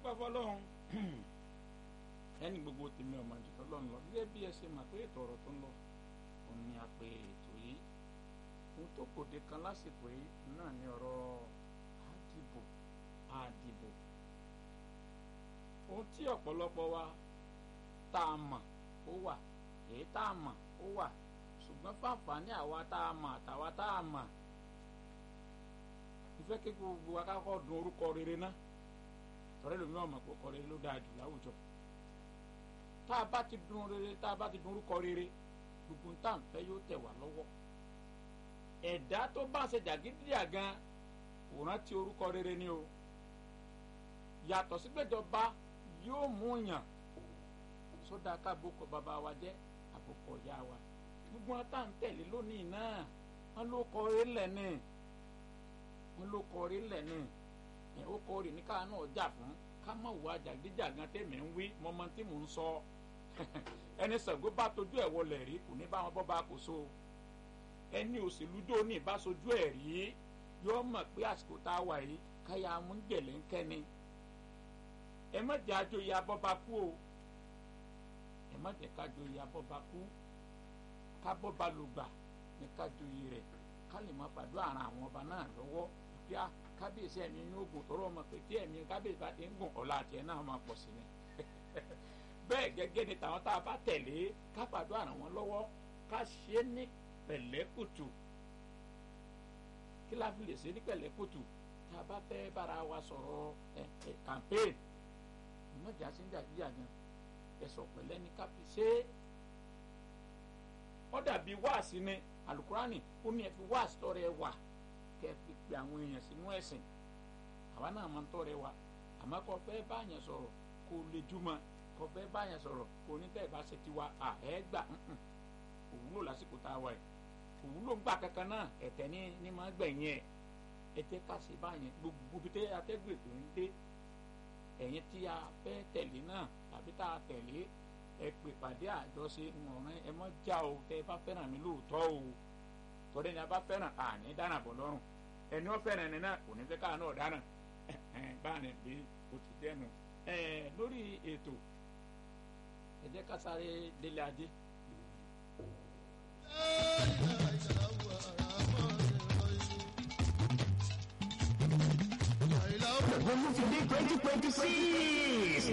adúpẹ́ fọlọ́run ẹni gbogbo tèmi ọmọ àdìtọ́ lọ́nà lọ gẹ́gẹ́ bí ẹ ṣe mà pé ètò ọ̀rọ̀ tó ń lọ òun ni a pè ètò yìí ohun tó kòde kan lásìkò yìí náà ni ọ̀rọ̀ àdìbò àdìbò ohun tí ọ̀pọ̀lọpọ̀ wa tá a mọ̀ ó wà èyí tá a mọ̀ ó wà ṣùgbọ́n fáfàní àwa tá a mọ̀ àtàwa tá a mọ̀ ìfẹ́ kí gbogbo wa ká kọ́ dun orúkọ rere náà tọ́lẹ́ lómi ọmọ kò kọ́ rere ló dáa jù láwùjọ tá a bá ti dun rere tá a bá ti dun orúkọ rere gbogbo tá à ń fẹ́ yóò tẹ̀ wá lọ́wọ́ ẹ̀dá tó bá ṣe jàgídíjàgan kò rántí orúkọ rere ni o yàtọ̀ sígbẹ́jọba yóò mú yàn sódà ká àbòkọ bàbá wa jẹ́ àbòkọ ìyá wa gbogbo wọn tá à ń tẹ̀lé lónìí náà wọn ló kọ orí lẹ̀ ní wọn ló kọ orí lẹ̀ ní ẹ̀ ó kọ orí ní káà náà jà fún ká má wà jàgídíjàgan tẹ̀mí ń wí mọ́mọ́ tí mò ń sọ ẹni Ṣàngó bá tójú ẹ̀ wọlé rí kò ní bá wọn bọ́ bá kò so ẹni òṣèlú dó ní ìbáṣojú ẹ̀ rí yóò mọ̀ pé àsìkò tá a wà yìí káyà amúngẹ̀lẹ̀ ń kẹ́ni ẹ má jẹ́ àjòyè abọ́ba kú o ẹ má jẹ́ kájòyè abọ́ba kú kábọ́ba ló gbà ní kájòyè rẹ̀ ká lè má pàdé àrùn àwọn ọba náà lọ́wọ́ bí a kábíyèsí ẹ̀mí inú ogun tọrọ ọmọ pé tí ẹ̀mí kábíyèsí bá ti ń gùn ọ̀la àti ẹ̀ náà máa pọ̀ sí ni bẹ́ẹ̀ gẹ́gẹ́ ni tàwọn tá a bá tẹ̀lé ká pàdé àrùn wọn lọ́wọ́ ká ṣe é ní pẹ̀lẹ́kùtù kí la fi lè ṣe ní pẹ̀lẹ́kùtù tá a bá fẹ́ bára wa sọ̀rọ̀ ẹ̀ ẹ̀ campaign ìmọ̀jà sí ń jàdíjà gan ẹ̀sọ̀ pẹ̀lẹ́ ní ká fi ṣe é ó dàbí wáàsí ni alukurani ó ní ẹ fi wáàsí tọrẹ wà kẹ fi pe àwọn èèyàn sínú ẹ̀sìn àwa náà máa ń tọrẹ wa àmọ́ kò fẹ́ báyẹn sọ̀rọ̀ kò lè júmọ́ kò fẹ́ báyẹn sọ̀rọ̀ kò ní tẹ́ ẹ bá ṣe tiwa àẹ́ gbà òwúlò lásìkò tá a wà yìí òwúlò ń gbà kankan náà ẹ̀tẹ̀ ní ní máa gbẹ̀yìn ẹ̀ ẹ jẹ́ ká ṣe báyẹn gbogbo bí tẹ́ atẹ́gùn ètò ń dé ẹ̀yin tí a fẹ́ tẹ̀lé náà tàbí tá a tẹ̀lé ẹ pè pàdé àjọṣe ọ̀ràn ẹ mọ́ já o tẹ́ ẹ bá fẹ́ràn mi lóòótọ́ o tọ́lẹ́ ni a bá fẹ́ràn àní dáná bọ̀ lọ́rùn ẹni wọ́n fẹ́ràn ẹni náà kò ní fẹ́ káà náà dáná báyìí bí o ti dẹnu lórí ètò ẹ jẹ́ ká sáré délé adé. Gbogbo ti dé twenty twenty six.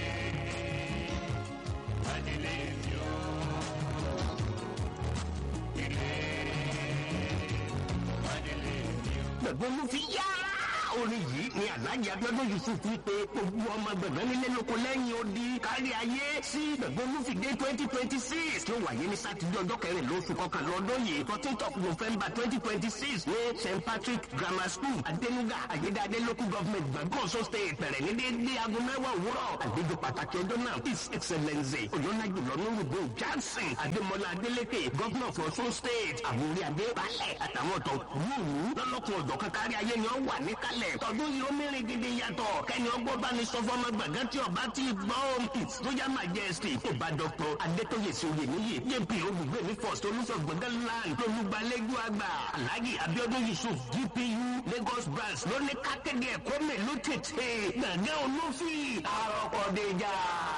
Gbogbo ló fi yá. Orin yìí ni Alhaji Abiodun Yusuf fi pe gbogbo ọmọ gbẹ̀gbẹ́ nílé lóko lẹ́yìn odi kárí ayé sí gbogbo ló fi dé twenty twenty six tó wáyé ní Sátidé ọjọ́ kẹrìnlá oṣù kọkànlá ọdún yìí fourteenth of November twenty twenty six ní St Patrick Grammar School Adenuga Ayédáadé local government gbàgbọ́ Ọ̀ṣun state bẹ̀rẹ̀ ní déédéé aago mẹ́wàá òwúrọ̀ àlejò pàtàkì ọjọ́ náà his excellence oyonaju lọ́nùrùgbò Johnson Adémọlá Adélékè governor of Ọ̀ṣun state àwọn orí adé balẹ̀ àtàwọn ọ̀tọ̀ wúwú lọ́lọ́kùn ọ̀dọ̀ kankárí ayé ni ó wà níkàlẹ̀ tọdún yìí ó mìíràn gidi yàtọ̀ kẹ́ni ọgbọ́n bá ní sọ fọmọ gbàgán tí ọba ti gbọ́ his royal majesty ọba dr adétóyè sóyè níyì jp olùgbé ní first olùsọ gbọ̀ngàn land olùgbàlejò àgbà alhaji abiodun yusuf gpu lagos branch lóní kákéde ẹ̀kọ́ mélòó tètè gbàgán olófin àròkọ̀déjà.